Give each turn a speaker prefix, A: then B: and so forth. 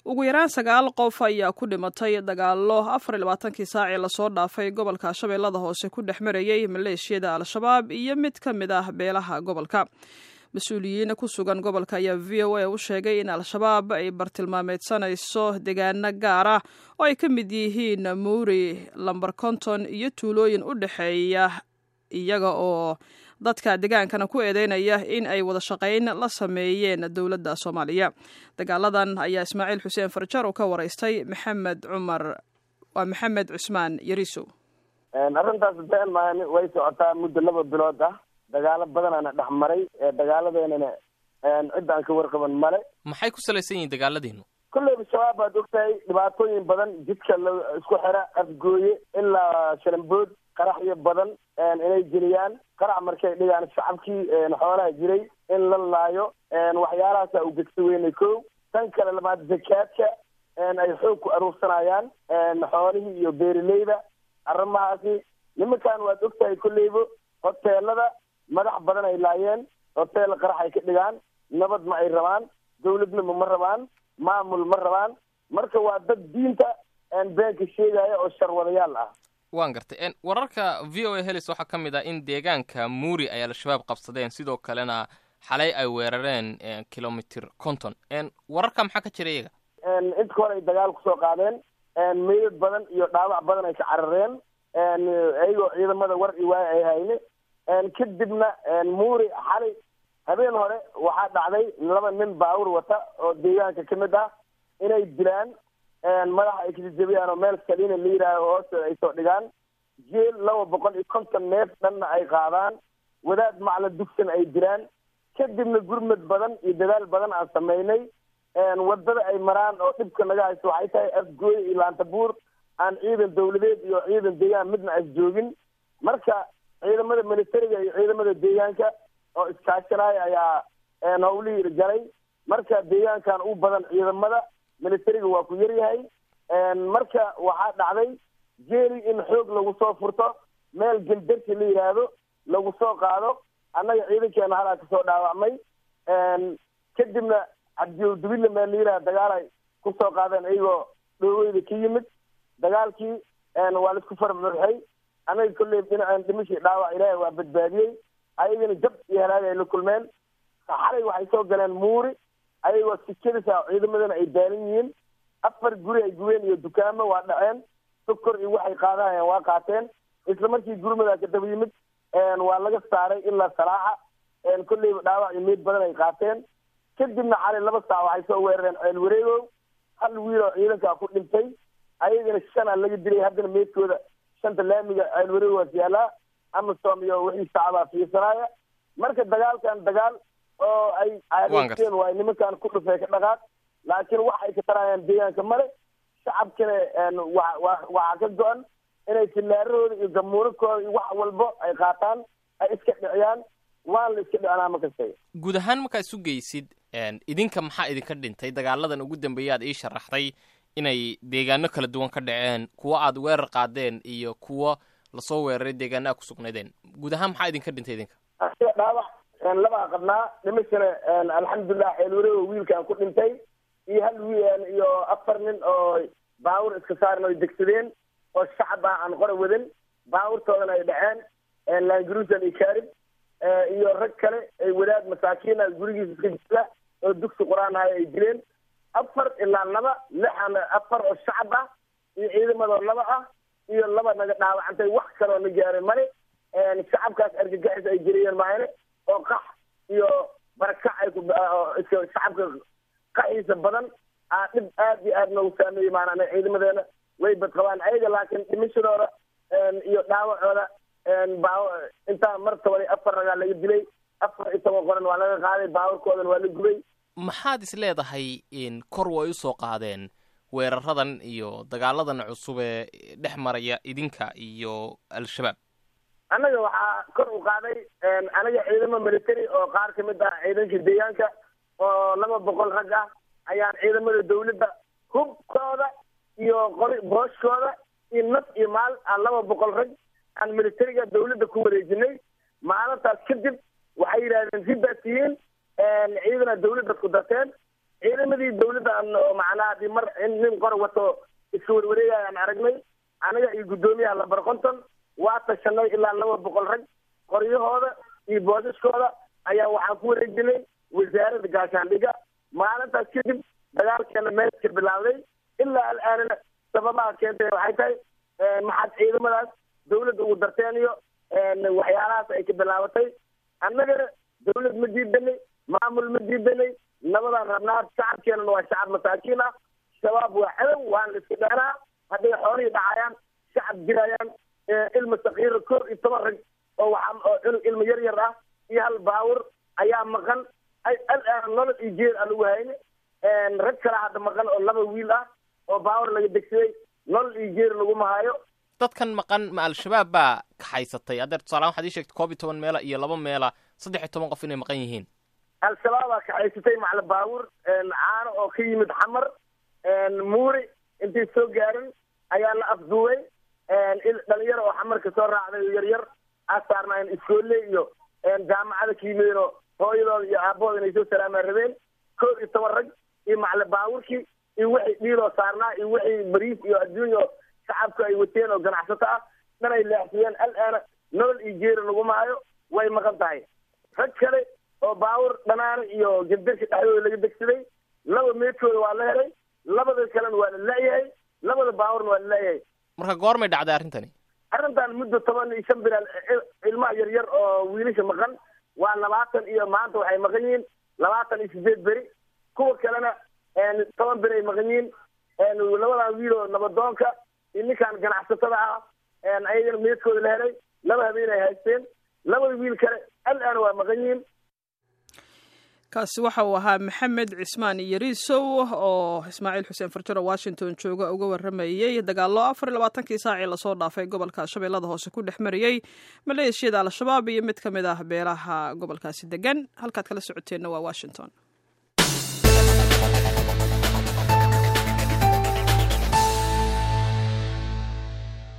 A: ugu yaraan sagaal qof ayaa ku dhimatay dagaallo afar iyo labaatankii saacii lasoo dhaafay gobolka shabeellada hoose ku dhex marayey maleeshiyada al-shabaab iyo mid ka mid ah beelaha gobolka mas-uuliyiin ku sugan gobolka ayaa v o a u sheegay in al-shabaab ay bartilmaameedsanayso deegaano gaar ah oo ay ka mid yihiin muuri lamber konton iyo tuulooyin u dhexeeya iyaga oo dadka degaankana ku eedeynaya in ay wada shaqayn la sameeyeen dowladda soomaaliya dagaaladan ayaa ismaaciil xuseen farjar uu ka waraystay maxamed cumar waa maxamed cusmaan yariso
B: arrintaas been maan way socotaa muddo laba bilood ah dagaalo badanaana dhex maray dagaaladeenana cid aan ka warqaban male
C: maxay ku salaysan yihiin dagaaladiinu
B: kolleyba shabaab baad ogtahay dhibaatooyin badan jidka la isku xira afgooye ilaa shalambood qaraxyo badan inay geliyaan qarax markay dhigaan shacabkii xoolaha jiray in la laayo waxyaalahaasa u gegsi weynay ko tan kale labaad zakaadka ay xoog ku aruursanayaan xoolihii iyo beerileyda arrimahaasi nimankan waad ogtahay kolleyba hoteelada madax badan ay laayeen hoteel qarax ay ka dhigaan nabad ma ay rabaan dawladnimo ma rabaan maamul ma rabaan marka waa dad diinta beenka sheegaya oo sharwadayaal ah
C: waan gartay wararka v o a helis waxaa ka mid ah in deegaanka muuri ay al-shabaab qabsadeen sidoo kalena xalay ay weerareen kilomitr conton wararka maxaa ka jira iyaga
B: inta hore ay dagaal kusoo qaadeen meydad badan iyo dhaawac badan ay ka carareen iyagoo ciidamada war i waaya ay hayne kadibna muuri xalay habeen hore waxaa dhacday laba nin baawur wata oo deegaanka ka mid ah inay dilaan madaxa ay kajajabiyaan oo meel saliina la yidhaaho hoosteeda ay soo dhigaan jeel laba boqol iyo konton neef dhanna ay qaadaan wadaad macla dugsan ay dilaan kadibna gurmad badan iyo dadaal badan aan samaynay wadada ay maraan oo dhibka naga haysto waxay tahay afgooy iyo laantabuur aan ciidan dawladeed iyo ciidan deegaan midna as joogin marka ciidamada militariga iyo ciidamada deegaanka oo iskaashanaya ayaa hawlihii galay marka deegaankan u badan ciidamada militariga waa ku yaryahay marka waxaa dhacday jeeli in xoog lagu soo furto meel gendarsi la yidhaahdo lagu soo qaado annaga ciidankeena halaa kasoo dhaawacmay kadibna cabdiwdubile meel la yidhahdo dagaalay kusoo qaadeen iyagoo dhooweyda ka yimid dagaalkii waa laisku farmuxay annaga kolley dhinaceen dhimashii dhaawac ilaahay waa badbaadiyey ayagana jab iyo halaag ay la kulmeen xalay waxay soo galeen muuri ayagoo sikadisa ciidamadana ay daalan yihiin afar guri ay gubeen iyo dukaamo waa dhaceen sokor iyo waxay qaadahayeen waa qaateen isla markii gurmadaa ka daba yimid waa laga saaray ilaa salaaxa kolleyba dhaawac iyo meyd badan ay qaateen kadibna xalay laba saac waxay soo weerareen ceel wareegow hal wiil oo ciidankaa ku dhintay ayagana shanaa laga dilay haddana meydkooda shanta laamiga ceel wareeg waas yaalaa amasom iyo wixii sacabaa fiirsanaya marka dagaalkan dagaal oo ay caadaysteen waay nimankan ku dhufee ka dhaqaaq laakiin wax ay ka tarayaan deegaanka male shacabkana wa waxaa ka go-an inay filaarahooda iyo gamuurakooda iyo wax walbo ay qaataan ay iska dhiciyaan waan la iska dhicinaa ma kastay
C: guud ahaan markaa isu geysid idinka maxaa idinka dhintay dagaaladan ugu dambeeya aad ii sharaxday inay deegaano kala duwan ka dhaceen kuwo aad weerar qaadeen iyo kuwo lasoo weeraray deegaana a ku sugnaydeen guud ahaan maxaa idinka dhintay idinka
B: dhaawac labaa qabnaa dhimashana alxamdulilah xeel wareego wiilkaan ku dhintay iyo hal wiil iyo afar nin oo baawur iska saaran oy degsadeen oo shacab ah aan qora wadan baawurtoodana ay dhaceen langaruusan iyo kaarib iyo rag kale ay wadaad masaakiina gurigiisa iska jira oo dugsi qur-aan ahay ay dileen afar ilaa laba lixan afar oo shacab ah iyo ciidamadoo laba ah iyo laba naga dhaawacantay wax kaloo na gaaray male shacabkaas argagaxis ay jiriyeen maayne oo qax iyo barakac ay ku shacabka qaxiisa badan aa dhib aad iyo aad noogu saameeyey maanaa ciidamadeena way badqabaan ayaga laakiin dhimashadooda iyo dhaawacooda intaa mar toban iyo afar ragaa laga dilay afar iyo toban qoran waa laga qaaday baawarkoodan waa la gubay
C: maxaad is leedahay kor way usoo qaadeen weeraradan iyo dagaaladan cusub ee dhex maraya idinka iyo al-shabaab
B: annaga waxaa kor u qaaday anaga ciidamo military oo qaar ka mid ah ciidanka deegaanka oo laba boqol rag ah ayaan ciidamada dawladda hubkooda iyo qori booshkooda iyo naf iyo maal aan laba boqol rag aan militariga dawladda ku wareejinay maalintaas kadib waxay yidhahdeen sidaas tihiin ciidana dawladda ku darteen ciidamadii dawladdan oo macnaha hadii mar in nin qor wato iska warwareegayaan aragnay aniga iyo guddoomiyaha lambar konton waa tashanay ilaa laba boqol rag qoryahooda iyo boosiskooda ayaa waxaan ku wareejinay wasaaradda gaashaandhiga maalintaas kadib dagaalkeena meelka bilaawday ilaa alaanana sababaha keentay waxay tahay maxaad ciidamadaas dawladda ugu darteen iyo waxyaalahaas ay ka bilaabatay annagana dawlad ma diidanay maamul ma diidanay nabadaan rabnaa shacabkeenana waa shacab masaakiin ah shabaab waa cadow waan la iska dheenaa hadday xoolihii dhacayaan shacab jirayaan ilma sakiira kor iyo toban rag oo waxaa oo cunug ilma yar yar ah iyo hal baawur ayaa maqan alaan nolol iyo jeer aan ugu hayne rag kale hadda maqan oo laba wiil ah oo baawur laga degsaday nolol iyo jeer laguma hayo
C: dadkan maqan ma al-shabaab baa kaxaysatay haddeer tusaalahaan waxaad ii sheegtay koob iyo toban meela iyo laba meela saddex iyo toban qof inay maqan yihiin
B: al-shabaabaa kaxaysatay macla baawur caano oo ka yimid xamar muuri intay soo gaarin ayaa la afduubay dhalinyaro oo xamarka soo raacday oo yaryar asaarnaayeen iskoolle iyo jaamacada ka yimideen oo hooyadooda iyo aabahooda inay soo salaamaan rabeen koob iyo toban rag iyo macla baawurkii iyo wixii dhiiloo saarnaa iyo wixii bariis iyo adduunya oo shacabku ay wateen oo ganacsato ah dhanay leexsiyeen al-aana nolol iyo jeeri laguma hayo way maqan tahay rag kale oo baawur dhanaana iyo gendarka dhexdooda laga degsaday laba meedkooda waa la helay labada kalena waa la la-yahay labada baawurna waa la la-yahay
C: marka goormay dhacday arrintani
B: arrintan muddo toban iyo shan bilaal ilmaha yar yar oo wiilasha maqan waa labaatan iyo maanta waxay maqan yihiin labaatan iyo sideed beri kuwa kalena toban beri ay maqan yihiin labadan wiil oo nabadoonka iyo ninkan ganacsatada ah ayagana meedkooda la helay laba habeen ay haysteen labada wiil kale al-aana waa maqan yihiin
A: kaasi waxa uu ahaa maxamed cismaan yariisow oo ismaaciil xuseen farjaro washington jooga uga waramayey dagaallo afar iyo labaatankii saacii lasoo dhaafay gobolka shabeellada hoose ku dhex mariyey maleeshiyada al-shabaab iyo mid ka mid ah beelaha gobolkaasi degan halkaad kala socoteenna waa washington